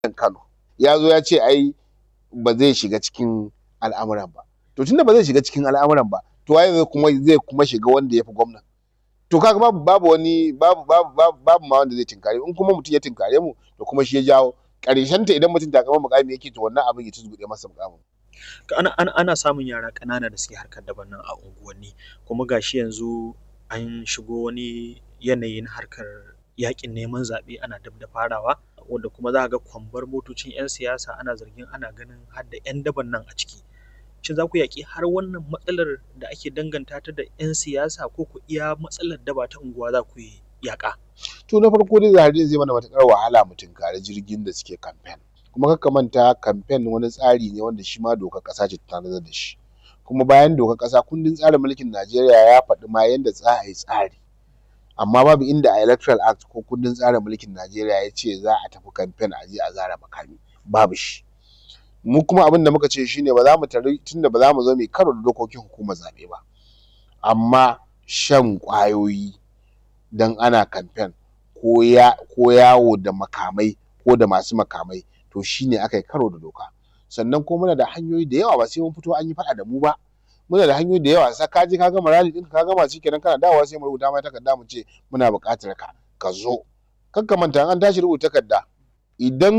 Kano ya zo ya ce ai ba zai shiga cikin al'amuran ba to tunda ba zai shiga cikin al'amuran ba to waye zai kuma zai kuma shiga wanda ya fi gwamnan to kaga babu babu wani babu babu babu babu ma wanda zai tinkare in kuma mutum ya tinkare mu to kuma shi ya jawo ƙarshen ta idan mutum takamar muƙami yake to wannan abin ya tuzguɗe masa muƙamin ana ana ana samun yara ƙanana da suke harkar daban nan a unguwanni kuma gashi yanzu an shigo wani yanayi na harkar yaƙin neman zaɓe ana dab da farawa wanda kuma za ka ga kwambar motocin 'yan siyasa ana zargin ana ganin har da 'yan daban nan a ciki shin za ku yaƙi har wannan matsalar da ake danganta ta da 'yan siyasa ko ku iya matsalar daba ta unguwa za ku yi yaƙa to na farko dai zahari zai mana matuƙar wahala mu tunkari jirgin da suke kamfen kuma kakka manta kamfen wani tsari ne wanda shi ma dokar ƙasa ce ta tanadar da shi kuma bayan dokar ƙasa kundin tsarin mulkin Najeriya ya faɗi ma yanda za a yi tsari amma babu inda a electoral act ko kundin tsarin mulkin Najeriya ya ce za a tafi kamfen a je a zara makami babu shi mu kuma abin da muka ce shine ba za mu tari tunda ba za mu zo mu karo da dokokin hukumar zaɓe ba amma shan ƙwayoyi dan ana kamfen ko ya ko yawo da makamai ko da masu makamai to shine aka yi karo da doka sannan kuma muna da hanyoyi da yawa ba sai mun fito an yi faɗa da mu ba muna da hanyoyi da yawa sai ka je ka gama rally ɗinka ka gama shikenan kana dawowa sai mu rubuta ma takarda mu ce muna buƙatar ka ka zo kar ka manta in an tashi rubuta takarda idan